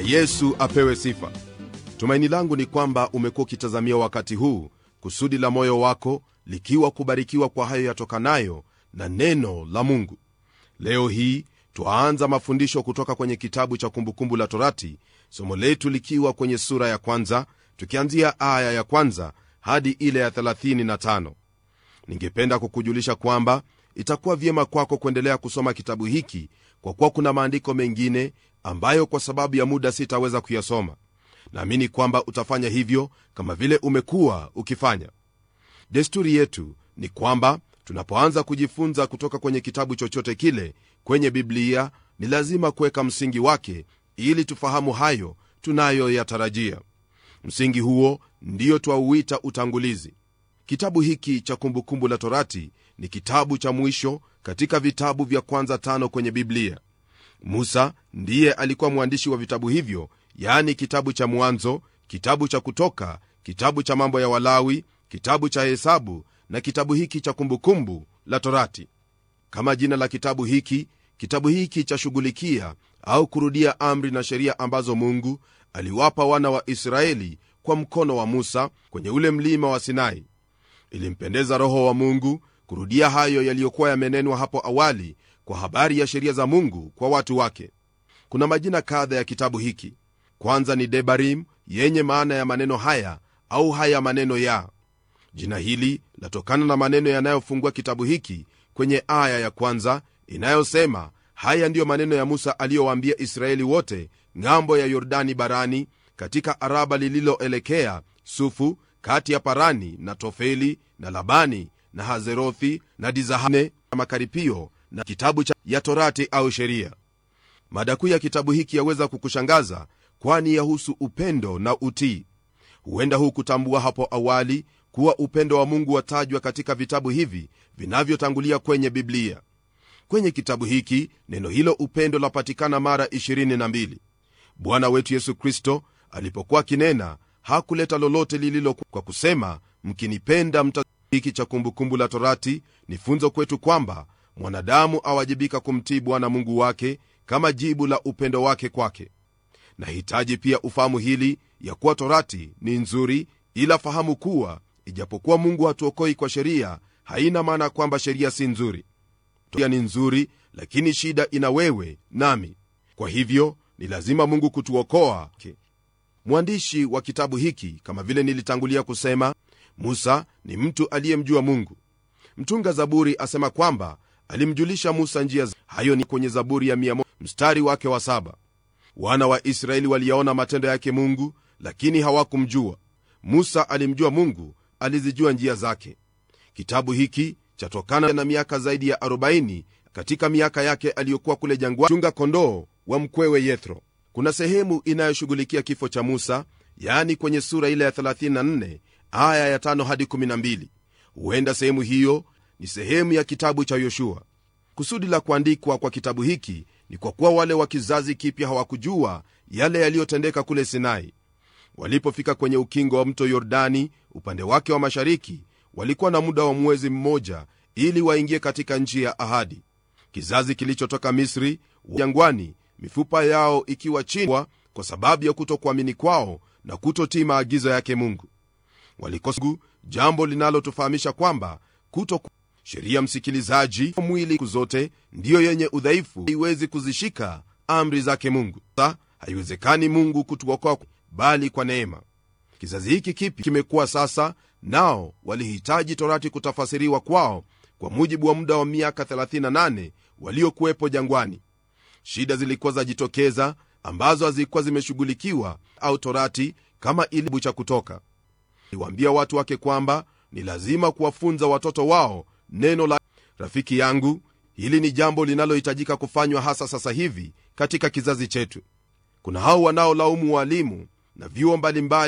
yesu apewe sifa tumaini langu ni kwamba umekuwa ukitazamia wakati huu kusudi la moyo wako likiwa kubarikiwa kwa hayo yatokanayo na neno la mungu leo hii twaanza mafundisho kutoka kwenye kitabu cha kumbukumbu la torati somo letu likiwa kwenye sura ya kwanza tukianzia aya ya kwanza hadi ile ya 35 ningependa kukujulisha kwamba itakuwa vyema kwako kuendelea kusoma kitabu hiki kwa kuwa kuna maandiko mengine ambayo kwa sababu ya muda sitaweza kuyasoma naamini kwamba utafanya hivyo kama vile umekuwa ukifanya desturi yetu ni kwamba tunapoanza kujifunza kutoka kwenye kitabu chochote kile kwenye biblia ni lazima kuweka msingi wake ili tufahamu hayo tunayoyatarajia msingi huo ndiyo twauita utangulizi kitabu hiki cha kumbukumbu la torati ni kitabu cha mwisho katika vitabu vya kwanza tano kwenye biblia musa ndiye alikuwa mwandishi wa vitabu hivyo yaani kitabu cha mwanzo kitabu cha kutoka kitabu cha mambo ya walawi kitabu cha hesabu na kitabu hiki cha kumbukumbu la torati kama jina la kitabu hiki kitabu hiki chashughulikia au kurudia amri na sheria ambazo mungu aliwapa wana wa israeli kwa mkono wa musa kwenye ule mlima wa sinai ilimpendeza roho wa mungu kurudia hayo yaliyokuwa yamenenwa hapo awali kwa habari ya sheria za mungu kwa watu wake kuna majina kadha ya kitabu hiki kwanza ni debarim yenye maana ya maneno haya au haya maneno ya jina hili latokana na maneno yanayofungua kitabu hiki kwenye aya ya kwanza inayosema haya ndiyo maneno ya musa aliyowaambia israeli wote ng'ambo ya yordani barani katika araba lililoelekea sufu kati ya parani na tofeli na labani na hazerothi na dizahane na makaripio na kitabu cha ya torati au sheria mada kuu ya kitabu hiki yaweza kukushangaza kwani yahusu upendo na utii huenda huu kutambua hapo awali kuwa upendo wa mungu watajwa katika vitabu hivi vinavyotangulia kwenye biblia kwenye kitabu hiki neno hilo upendo lapatikana mara 22 bwana wetu yesu kristo alipokuwa akinena hakuleta lolote lililo kwa kusema mkinipenda mta hiki cha kumbukumbu la torati ni funzo kwetu kwamba mwanadamu awajibika kumtii bwana mungu wake kama jibu la upendo wake kwake nahitaji pia ufahamu hili ya kuwa torati ni nzuri ila fahamu kuwa ijapokuwa mungu hatuokoi kwa sheria haina maana kwamba sheria si nzuri sheria ni nzuri lakini shida ina wewe nami kwa hivyo ni lazima mungu kutuokoa okay. mwandishi wa kitabu hiki kama vile nilitangulia kusema musa ni mtu aliyemjua mungu mtunga zaburi asema kwamba alimjulisha musa njia hayo ni kwenye zaburi ya mia mstari wake wa saba wana wa israeli waliyaona matendo yake mungu lakini hawakumjua musa alimjua mungu alizijua njia zake kitabu hiki chatokana na miaka zaidi ya 40 katika miaka yake aliyokuwa kule jangwa chunga kondoo wa mkwewe yethro kuna sehemu inayoshughulikia kifo cha musa yaani kwenye sura ile ya 34 aya ya 5 hadi 12 huenda sehemu hiyo ni sehemu ya kitabu cha yoshua kusudi la kuandikwa kwa kitabu hiki ni kwa kuwa wale wa kizazi kipya hawakujua yale yaliyotendeka kule sinai walipofika kwenye ukingo wa mto yordani upande wake wa mashariki walikuwa na muda wa mwezi mmoja ili waingie katika nchi ya ahadi kizazi kilichotoka misri jangwani mifupa yao ikiwa chini kwa sababu ya kutokuamini kwao na kutotii maagizo yake mungu walikosa jambo linalotufahamisha kwamba kuto sheria msikilizaji mwili zote ndiyo yenye udhaifu haiwezi kuzishika amri zake mungu sa haiwezekani mungu kutuokoa bali kwa neema kizazi hiki kipi kimekuwa sasa nao walihitaji torati kutafasiriwa kwao kwa mujibu wa muda wa miaka 38 waliokuwepo jangwani shida zilikuwa zajitokeza ambazo hazikuwa zimeshughulikiwa au torati kama ilibu cha kutoka aliwaambia watu wake kwamba ni lazima kuwafunza watoto wao neno la rafiki yangu hili ni jambo linalohitajika kufanywa hasa sasa hivi katika kizazi chetu kuna hao wanaolaumu waalimu na vyuo mbalimbali